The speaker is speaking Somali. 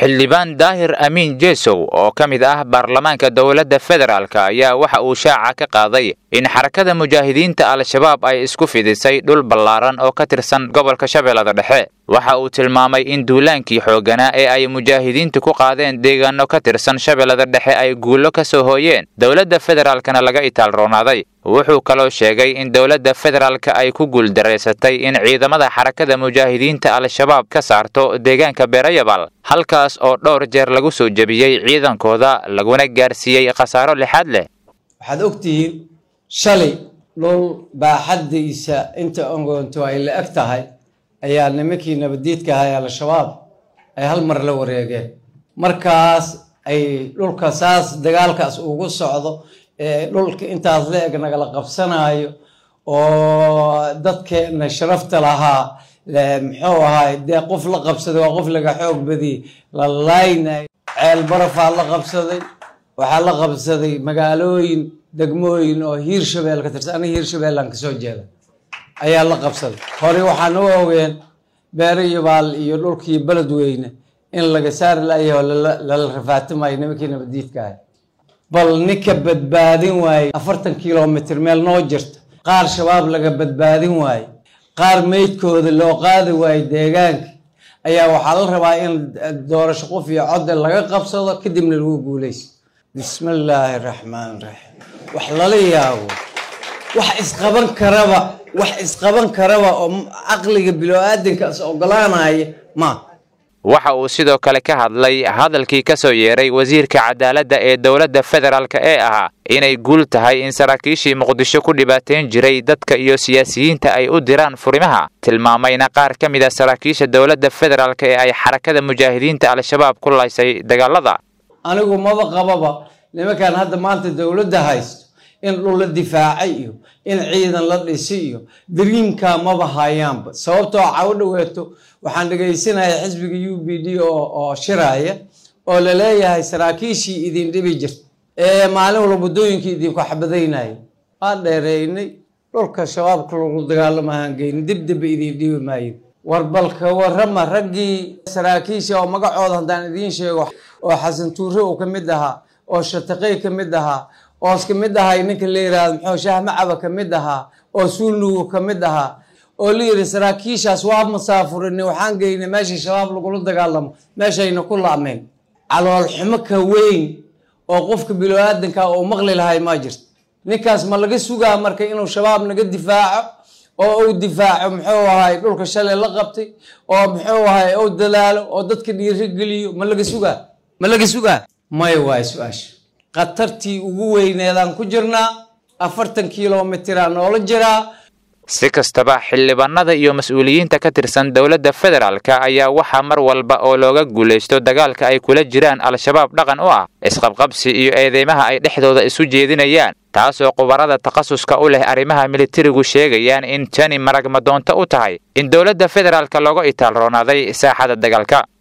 xildhibaan daahir amiin jeesow oo ka mid ah baarlamaanka dowladda federaalk ayaa waxa uu shaaca ka qaaday in xarakada mujaahidiinta al-shabaab ay isku fidisay dhul ballaaran oo ka tirsan gobolka shabeellada dhexe waxa uu tilmaamay in duulaankii xoogganaa ee ay mujaahidiintu ku qaadeen deegaano ka tirsan shabeellada dhexe ay guullo ka soo hooyeen dowladda federaalkana laga itaalroonaaday wuxuu kaloo sheegay in dowladda federaalka ay ku guuldaraysatay in ciidamada xarakada mujaahidiinta al-shabaab ka saarto deegaanka beerayabal halkaas oo dhowr jeer lagu soo jebiyey ciidankooda laguna gaarsiiyey khasaaro lixaad leh waxaad ogtihiin shalay dhul baaxaddiisa inta ongoonto ay la eg tahay ayaa nimankii nabadiidka ahay al-shabaab ay hal mar la wareegeen markaas ay dhulka saas dagaalkaas ugu socdo ee dhulka intaas la eg nagala qabsanaayo oo dadkeena sharafta lahaa muxuu ahaay dee qof la qabsaday waa qof laga xoog badiyey la laaynayo ceel barafaa la qabsaday waxaa la qabsaday magaalooyin degmooyin oo hiir shabeel ka tirsan aniga hiir shabeellaan kasoo jeeda ayaa la qabsaday hore waxaan u ogeen beerayabaal iyo dhulkii beledweyne in laga saari layaho lala rafaatimayo nimankii nabadiidka ahay bal ninka badbaadin waaye afartan kilomitr meel noo jirta qaar shabaab laga badbaadin waaye qaar meydkooda loo qaadi waaye deegaanka ayaa waxaa la rabaa in doorasho qof iyo codde laga qabsado kadibna lagu guulayso bismi illaahi raxmaan raxiim wax lala yaabo wax isqaban karaba wax isqaban karaba oo caqliga bilo-aadankaas ogolaanaya ma waxa uu sidoo kale ka hadlay hadalkii ka soo yeeray wasiirka cadaaladda ee dowladda federaalk ee ahaa inay guul tahay in saraakiishii muqdisho ku dhibaateyn jiray dadka iyo siyaasiyiinta ay u diraan furimaha tilmaamayna qaar ka mid a saraakiisha dowladda federaalk ee ay xarakada mujaahidiinta al-shabaab ku laysay dagaalada anigu maba qababa nimankan hadda maanta dowladda haysto in dhul la difaacay iyo in ciidan la dhisi iyo dariimkaa maba hayaanba sababtoo cawo dhaweeto waxaan dhegaysanaya xisbiga u b d oo shiraya oo laleeyahay saraakiishii idin dhibi jirta ee maalin walba waddooyinkii idinku xabadaynaya waan dheereynay dhulka shabaabka lagu dagaalamahaan geynin dibdibba idin dhibi maayo war balka warrama raggii saraakiisha oo magacooda haddaan idiin sheego oo xasan tuure uu ka mid ahaa oo shataqey ka mid ahaa oo ka mid ahay ninka la yidhaahdo muxuu shaah macaba ka mid ahaa oo suulnugu ka mid ahaa oo la yidhi saraakiishaas waa masaafurinay waxaan geynay meeshii shabaab lagula dagaalamo meeshayna ku laameen caloolxumo ka weyn oo qofka bilo-aadanka uu maqli lahay maa jirto ninkaas ma laga sugaa marka inuu shabaab naga difaaco oo uu difaaco muxuu ahay dhulka shalay la qabtay oo muxuu ahay uu dalaalo oo dadka dhiirigeliyo ma laga sugaa ma laga sugaa maya waay su-aasha khatartii ugu weyneedaan ku jirnaa afartan kilomitraa noola jiraa si kastaba xildhibaanada iyo mas-uuliyiinta ka tirsan dowladda federaalk ayaa waxaa mar walba oo looga guulaysto dagaalka ay kula jiraan al-shabaab dhaqan u ah isqabqabsi iyo eedeymaha ay dhexdooda isu jeedinayaan taasoo khubarada takhasuska u leh arrimaha militarigu sheegayaan in tani maragmadoonto u tahay in dowladda federaalk looga itaalroonaaday saaxada dagaalka